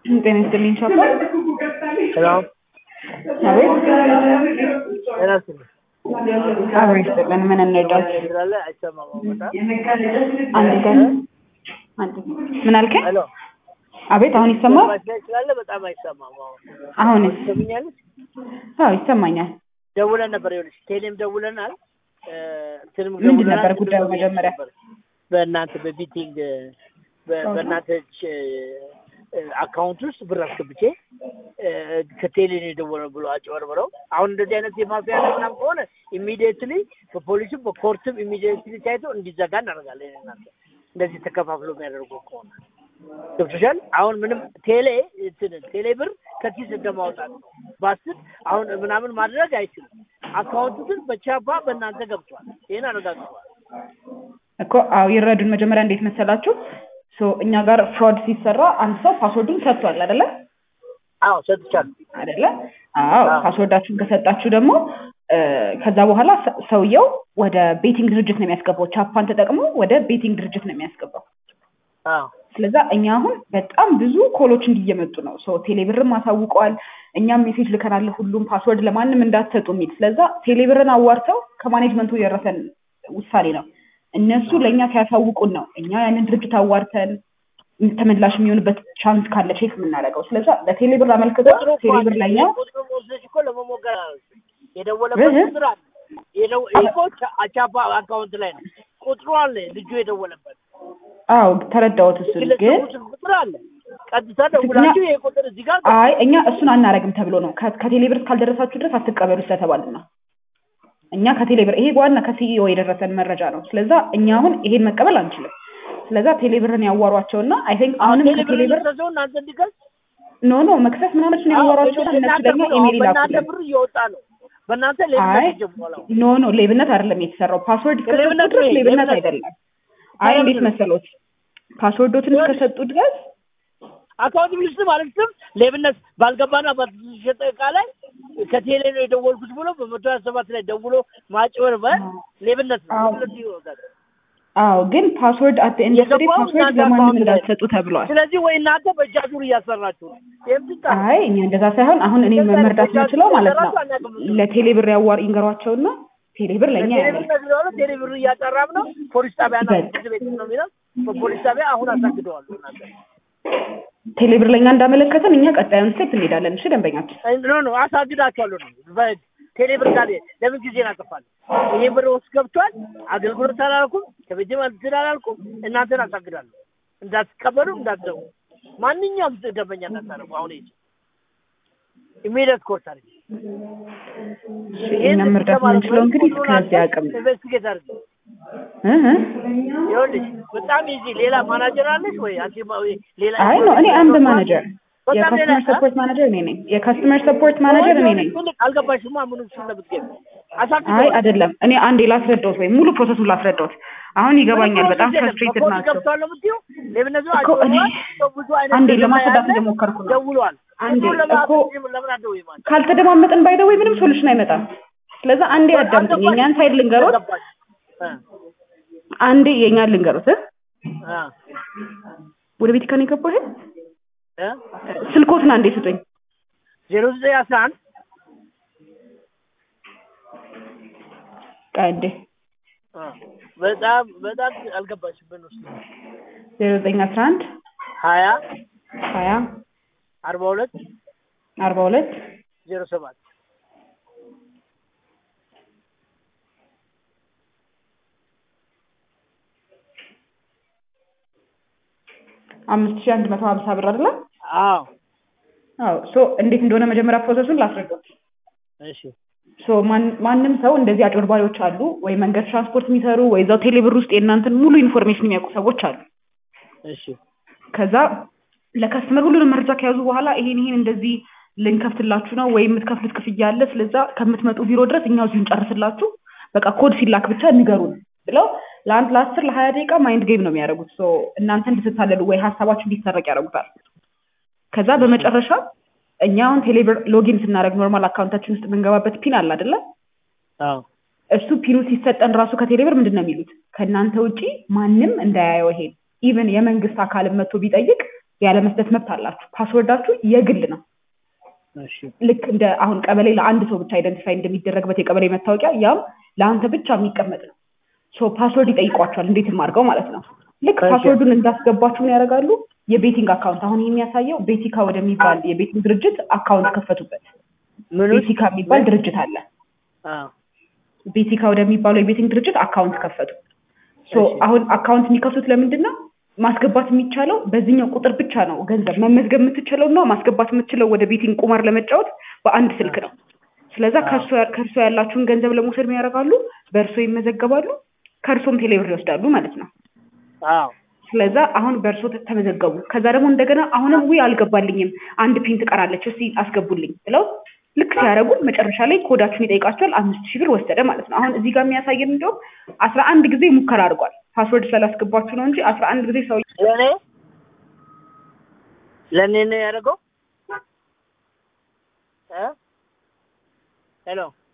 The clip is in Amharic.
ጤና ይስጥልኝ ቻፓ። ሰላም አቤት ጤና ይስጥልኝ። አብሮ ይስጥልን። ምን እንርዳት? ስላለ አይሰማም በጣም አንድ ቀን አንድ ምን አልከኝ? ሄሎ አቤት አሁን ይሰማል? ማሽላይ ስላለ በጣም አይሰማም። አሁን አሁንስ? ትሰምኛለሽ? አዎ ይሰማኛል። ደውለን ነበር ይኸውልሽ፣ ቴሌም ደውለናል። እ፣ እንትንም ምንድን ደውለናል። ነበር ጉዳዩ እንትንም መጀመሪያ? ነበር። በእናንተ በቢቲንግ በ- በእናንተ ች- እ፣ አካውንት ውስጥ ብር አስገብቼ እ፣ ከቴሌ ነው የደወለው ብሎ አጭበርብረው አሁን እንደዚህ አይነት የማፊያ ነገር ምናምን ከሆነ ኢሚዲየትሊ በፖሊስም በኮርትም ኢሚዲየትሊ ታይቶ እንዲዘጋ እናደርጋለን። እናንተ እንደዚህ ተከፋፍሎ የሚያደርጉ ከሆነ ገብቶሻል። አሁን ምንም ቴሌ እንትን ቴሌ ብር ከኪስ እንደማውጣት ነው። ባስት አሁን ምናምን ማድረግ አይችልም። አካውንቱ ግን በቻፓ በእናንተ ገብቷል። ይህን አረጋግጧል። እኮ አዎ ይረዱን። መጀመሪያ እንዴት መሰላችሁ? ሶ እኛ ጋር ፍሮድ ሲሰራ አንድ ሰው ፓስወርዱን ሰጥቷል አይደለ? አዎ ሰጥቻለሁ። አይደለ? አዎ አዎ። ፓስወርዳችሁን ከሰጣችሁ ደግሞ እ፣ ከዛ በኋላ ሰ- ሰውየው ወደ ቤቲንግ ድርጅት ነው የሚያስገባው። ቻፓን ተጠቅሞ ወደ ቤቲንግ ድርጅት ነው የሚያስገባው። አዎ ስለዛ እኛ አሁን በጣም ብዙ ኮሎች እንዲየመጡ ነው። ሶ ቴሌብርም አሳውቀዋል። እኛም ሜሴጅ ልከናል፣ ሁሉም ፓስወርድ ለማንም እንዳትሰጡ የሚል። ስለዛ ቴሌብርን አዋርተው ከማኔጅመንቱ የደረሰን ውሳኔ ነው። እነሱ ለእኛ ሲያሳውቁን ነው እኛ ያንን ድርጅት አዋርተን ተመላሽ የሚሆንበት ቻንስ ካለ ቼክ የምናደርገው። ስለዛ ለቴሌብር አመልክተው ቁጥሩ እኮ ቴሌብር አለ። ለእኛ ቁጥሩ ወስደሽ እኮ ለመሞከር አለ። የደወለበት እህ። ቁጥር አለ። የደው- ይሄ እኮ ቻ- ቻፓ አካውንት ላይ ነው ቁጥሩ አለ። ልጁ የደወለበት አዎ ተረዳሁት። እሱን ግን ግለሰቡ ስልክ ቁጥር አለ። ቀጥታ ደውላችሁ ይሄ ቁጥር እዚህ ጋር አይ እኛ እሱን አናረግም ተብሎ ነው ከ- ከቴሌብር እስካልደረሳችሁ ድረስ አትቀበሉ ስለተባልን ነው። እኛ ከቴሌብር ይሄ ዋና ከሲኢኦ የደረሰን መረጃ ነው። ስለዛ እኛ አሁን ይሄን መቀበል አንችልም። ስለዛ ቴሌብርን ያዋሯቸውና አይ ቲንክ አሁንም ቴሌብር ከቴሌብር ሰው እናንተ እንዲከስ ኖ ኖ መክሰስ ምናምን ያዋሯቸውና እነሱ ደግሞ ኢሜል በእናንተ ይላኩልን። ብር እየወጣ ነው። በእናንተ አይ ሌብነት ጀምሯል። አሁን ኖ ኖ ሌብነት አይደለም የተሰራው። ፓስወርድ እስከሰጡ ሌብነት ድረስ ነው፣ ሌብነት ሌብነት ነው። አይደለም። አይ እንዴት መሰሎት ፓስወርዶትን እስከሰጡ ድረስ አካውንት ሚኒስትር ማለት ስም ሌብነት ባልገባና ባልተሸጠ እቃ ላይ ከቴሌ ነው የደወልኩት ብሎ በመቶ ሀያ ሰባት ላይ ደውሎ ማጭበርበር ሌብነት ነው። አዎ። ስለዚህ ይወጣል። አዎ ግን ፓስወርድ አት ኤንድ ኦፍ የገባው ፓስወርድ እናንተ ለማንም አካውንት ላይ ነው። እንዳትሰጡ ተብሏል። ስለዚህ ወይ እናንተ በእጃችሁ እያሰራችሁ ነው። ይህም ብቻ ነው። አይ እኛ እንደዛ ሳይሆን አሁን እኔ እንደዛ መርዳት ነው። የምችለው ማለት ነው ራሱ አናውቅም። ለቴሌ ብር ያዋር ይንገሯቸውና ቴሌ ብር ለእኛ ቴሌ ያለ ብር ነው የሚለው ቴሌ ብር እያጠራም ነው። ፖሊስ ጣቢያና በል። ፍርድ ቤት ነው የሚለው። በፖሊስ ጣቢያ አሁን አሳግደዋል። እናንተ ቴሌ ብር ለእኛ እንዳመለከተን እኛ ቀጣዩን ስቴፕ እንሄዳለን። እሺ ደንበኛችን ኖ ኖ አሳግዳችኋለሁ ነው በህግ ቴሌ ብር ጋር ለምን ጊዜ እናጠፋለን? ይሄ ብር ውስጥ ገብቷል። አገልግሎት አላልኩም፣ ከቤቴ ማለት አላልኩም። እናንተን አሳግዳለሁ። እንዳትቀበሉ እንዳትደው ማንኛውም ደንበኛ እንዳታደርጉ። አሁን ይሄ ኢሚዲየት ኮርስ አድርጊ። እሺ እኛ መርዳት የምንችለው እንግዲህ እስከዚህ አቅም ነው። ኢንቨስቲጌት አድርጊ። እህ እህ። ይኸውልሽ በጣም ኢዚ። ሌላ ማናጀር አለሽ ወይ አንቺ ማ- ወይ ሌላ አይ ነው እኔ አንድ ማኔጀር በጣም ሌላ የካስተመር ሰፖርት ማኔጀር እኔ ነኝ። የካስተመር ሰፖርት ማኔጀር እኔ ነኝ። አልገባሽማ? ምኑ ስለምትገቢ አይ አሳግደዋል። አይደለም እኔ አንዴ ላስረዳዎት ወይ ሙሉ ፕሮሰሱን ላስረዳዎት። አሁን ይገባኛል። በጣም ፍረስትሬትድ ናቸው ገብቷል ነው የምትይው? ሌብነቱ እኮ እኔ አጭበርብሯል። ብዙ አይነት አንዴ ዜማ ለማስረዳት ያለ እየሞከርኩ ነው። ደውሏል። አንዴ ብዙ ለማ- እኮ ለምን አትደውይም አንቺ? ካልተደማመጥን ባይደወይ ምንም ሶሉሽን አይመጣም። ስለዛ አንዴ አዳምጡኝ። የእኛን ሳይድ ልንገሮት፣ አልገባሽ? እ አንዴ የእኛን ልንገሮት። እ? እ ወደ ቤት ካን የገባው ይሄ እ ስልኮትን አንዴ ስጡኝ። ዜሮ ዘጠኝ አስራ አንድ ቆይ አንዴ እ በጣም በጣም አልገባሽብን ውስጥ ዜሮ ዘጠኝ አስራ አንድ ሀያ ሀያ አርባ ሁለት አርባ ሁለት ዜሮ ሰባት አምስት ሺህ አንድ መቶ ሀምሳ ብር አይደለ? አዎ አዎ ሶ እንዴት እንደሆነ መጀመሪያ ፕሮሰሱን ላስረዳት። እሺ ሶ ማን- ማንም ሰው እንደዚህ አጭበርባሪዎች አሉ ወይ መንገድ ትራንስፖርት የሚሰሩ ወይ እዛው ቴሌብር ውስጥ የእናንተን ሙሉ ኢንፎርሜሽን የሚያውቁ ሰዎች አሉ። እሺ ከዛ ለከስተመር ሁሉንም መረጃ ከያዙ በኋላ ይሄን ይሄን እንደዚህ ልንከፍትላችሁ ነው ወይ የምትከፍሉት ክፍያ አለ፣ ስለዛ ከምትመጡ ቢሮ ድረስ እኛው እዚሁ እንጨርስላችሁ፣ በቃ ኮድ ሲላክ ብቻ ንገሩን ብለው ለአንድ ለአስር ለሀያ ደቂቃ ማይንድ ጌም ነው የሚያደርጉት። ሶ እናንተ እንድትታለሉ ወይ ሀሳባችሁ እንዲሰረቅ ያደርጉታል። ከዛ በመጨረሻ እኛ አሁን ቴሌብር ሎጊን ስናደርግ ኖርማል አካውንታችን ውስጥ የምንገባበት ፒን አለ አይደለ? አዎ እሱ ፒኑ ሲሰጠን ራሱ ከቴሌብር ምንድን ነው የሚሉት ከእናንተ ውጪ ማንም እንዳያየው ይሄን ኢቭን የመንግስት አካልም መጥቶ ቢጠይቅ ያለመስጠት መብት አላችሁ። ፓስወርዳችሁ የግል ነው። እሺ ልክ እንደ አሁን ቀበሌ ለአንድ ሰው ብቻ አይደንቲፋይ እንደሚደረግበት የቀበሌ መታወቂያ ያም ለአንተ ብቻ የሚቀመጥ ነው። ሶ ፓስወርድ ይጠይቋቸዋል እንዴትም አድርገው ማለት ነው። ልክ እሺ። ፓስወርዱን እንዳስገባችሁ ምን ያደርጋሉ? የቤቲንግ አካውንት አሁን ይህ የሚያሳየው ቤቲካ ወደሚባል የቤቲንግ ድርጅት አካውንት ከፈቱበት። ምን ውስጥ ቤቲካ የሚባል ድርጅት አለ። አዎ ቤቲካ ወደሚባለው የቤቲንግ ድርጅት አካውንት ከፈቱ። ሶ እሺ። አሁን አካውንት የሚከፍቱት ለምንድን ነው? ማስገባት የሚቻለው በዚህኛው ቁጥር ብቻ ነው። ገንዘብ መመዝገብ የምትችለው እና ማስገባት የምትችለው ወደ ቤቲንግ ቁማር ለመጫወት በአንድ ስልክ ነው። ስለዛ አዎ። ከእርሶ ከእርሶ ያላችሁን ገንዘብ ለመውሰድ ምን ያደርጋሉ? በእርሶ ይመዘገባሉ፣ ከእርሶም ቴሌብር ይወስዳሉ ማለት ነው። አዎ ስለዛ አሁን በእርሶ ተ- ተመዘገቡ። ከዛ ደግሞ እንደገና አሁንም ውይ አልገባልኝም አንድ ፒን ትቀራለች እስቲ አስገቡልኝ ብለው ልክ ሲያደርጉ መጨረሻ ላይ ኮዳችሁን ይጠይቃቸዋል። አምስት ሺህ ብር ወሰደ ማለት ነው። አሁን እዚህ ጋር የሚያሳየን እንደውም አስራ አንድ ጊዜ ሙከራ አድርጓል። ፓስወርድ ስላላስገባችሁ ነው እንጂ አስራ አንድ ጊዜ ሰው ለእኔ ለእኔ ነው ያደረገው እ ሄሎ